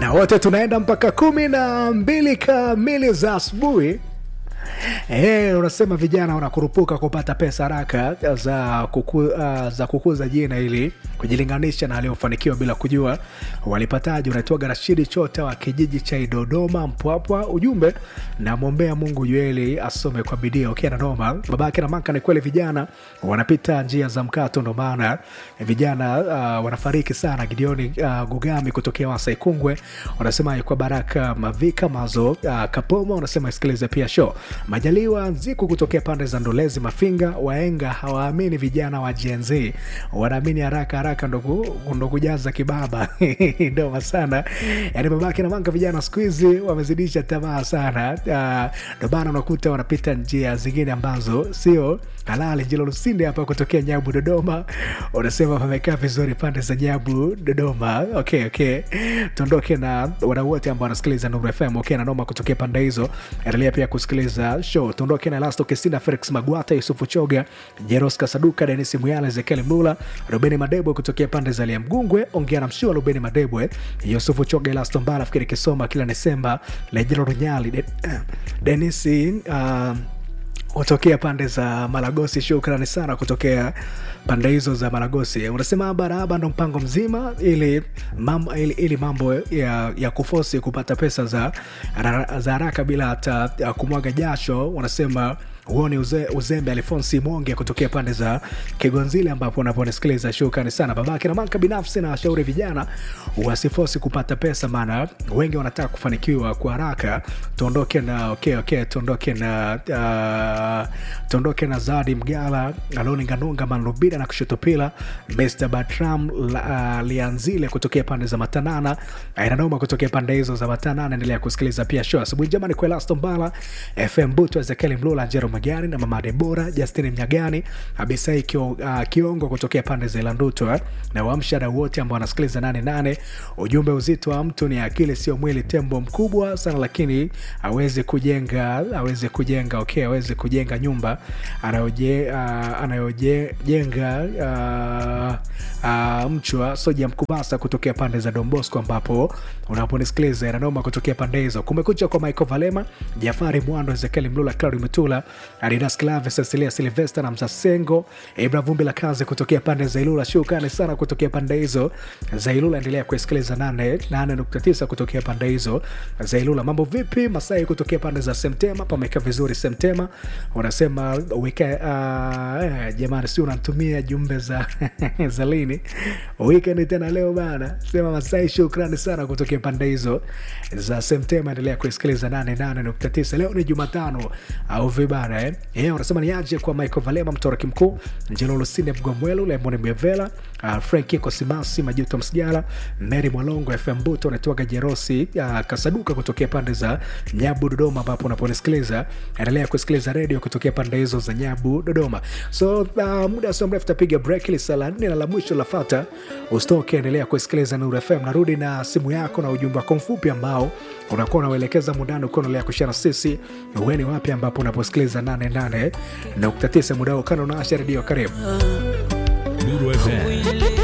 na wote tunaenda mpaka kumi na mbili kamili za asubuhi. Eh, unasema vijana wanakurupuka kupata pesa haraka za, kuku, uh, za kukuza jina ili kujilinganisha na waliofanikiwa bila kujua walipataje. Unaitwaga Rashidi Chota wa kijiji cha Dodoma Mpwapwa. Ujumbe namwombea Mungu Jueli asome kwa bidii. Okay, na noma babake na maka. Ni kweli vijana wanapita njia za mkato, ndo maana vijana uh, wanafariki sana. Gideoni uh, Gugami kutokea Wasa Ikungwe wanasema kwa Baraka Mavika Mazo uh, Kapoma wanasema isikilize pia show Majaliwa Nziku kutokea pande za Ndolezi Mafinga. Waenga hawaamini vijana wa Gen Z, wanaamini haraka haraka ndo kujaza kibaba ndoma sana. Yani babake na manga, vijana siku hizi wamezidisha tamaa sana, ndo maana unakuta wanapita njia zingine ambazo sio halali. Njilo Lusinde hapa kutokea Nyabu Dodoma, unasema wamekaa vizuri pande za Nyabu Dodoma. Okay, okay, tuondoke na wadau wote ambao wanasikiliza Nuru FM. Okay, na noma kutokea pande hizo, endelea pia kusikiliza show. Tuondoke na Lasto Kesina, Felix Magwata, Yusufu Choga, Jeros Kasaduka, Denis Muyala, Ezekiel Mlula, Rubeni Madebwe kutokea pande za Liamgungwe. Ongea na mshua Rubeni Madebwe, Yusufu Choga, Lasto Mbala, Fikiri Kisoma, kila Desemba, Lejero Runyali, De, Denis uh, kutokea pande za Malagosi. Shukrani sana kutokea pande hizo za Malagosi. Unasema baraba ndo mpango mzima ili mambo, ili, ili mambo ya, ya kufosi kupata pesa za za haraka bila hata kumwaga jasho. Unasema huo ni uze, uzembe. Alfonsi Monge kutokea pande za Kigonzile ambapo unaponisikiliza, shukrani sana babake na maka. Binafsi na washauri vijana wasifosi kupata pesa, maana wengi wanataka kufanikiwa kwa haraka. Tuondoke na okay, okay, tuondoke na uh, tuondoke na Zadi Mgala, Aloni Nganunga, Manrubida na Kushotopila, Mr Batram uh, Lianzile kutokea pande za Matanana, Ainanoma kutokea pande hizo za Matanana. Endelea kusikiliza pia show asubuhi njema. Ni kwa Elasto Mbala, FM Buto, Ezekiel Mlula, Jero Magani na Mama Debora, Justin Mnyagani, Abisai kio, uh, Kiongo kutokea pande za Ilanduto na wamshada wote ambao wanasikiliza 88. Ujumbe, uzito wa mtu ni akili, sio mwili. Tembo mkubwa sana lakini awezi kujenga awezi kujenga okay, awezi kujenga nyumba anayoje uh, anayojenga uh, uh, mchwa soja mkubasa kutokea pande za Dombosco ambapo unaponisikiliza inanoma kutokea pande hizo. Kumekucha kwa Michael Valema, Jafari Mwando, Ezekiel Mlula, Claudi Mutula, Adidas Clave, Cecilia Silvester na Msasengo, Ibra Vumbi la kazi kutokea pande za Ilula. Shukrani sana kutokea pande hizo za Ilula. Endelea kusikiliza 8.9 kutokea pande hizo za Ilula. Mambo vipi Masai kutokea pande za Semtema, pameka vizuri Semtema. Unasema wika uh, eh, jamani, si unanitumia jumbe za za lini weekend tena leo bana, sema Masai, shukrani sana kutokea pande hizo za Semtema. Endelea kusikiliza 88.9. Leo ni Jumatano au vibana eh? Yeah, unasema ni aje kwa Michael Valema, mtoroki mkuu Njelo Lusinde, Mgomwelu Lemoni Mwevela, uh, Franki Kosimasi, Majuto Msijala, Mary Mwalongo, FM Buto, unatoaga Jerosi uh, Kasaduka kutokea pande za Nyabu Dodoma, ambapo unaponisikiliza endelea kusikiliza redio kutokea pande hizo za Nyabu Dodoma. So uh, muda sio mrefu tapiga break ili saa la nne na la mwisho lafata, usitoke, endelea kusikiliza Nuru FM. Narudi na simu yako na ujumbe wako mfupi ambao unakuwa unauelekeza mundani ukiwa unaendelea kushana sisi uweni wapi ambapo unaposikiliza 88.9 muda ukana unaasha redio. Karibu Nuru FM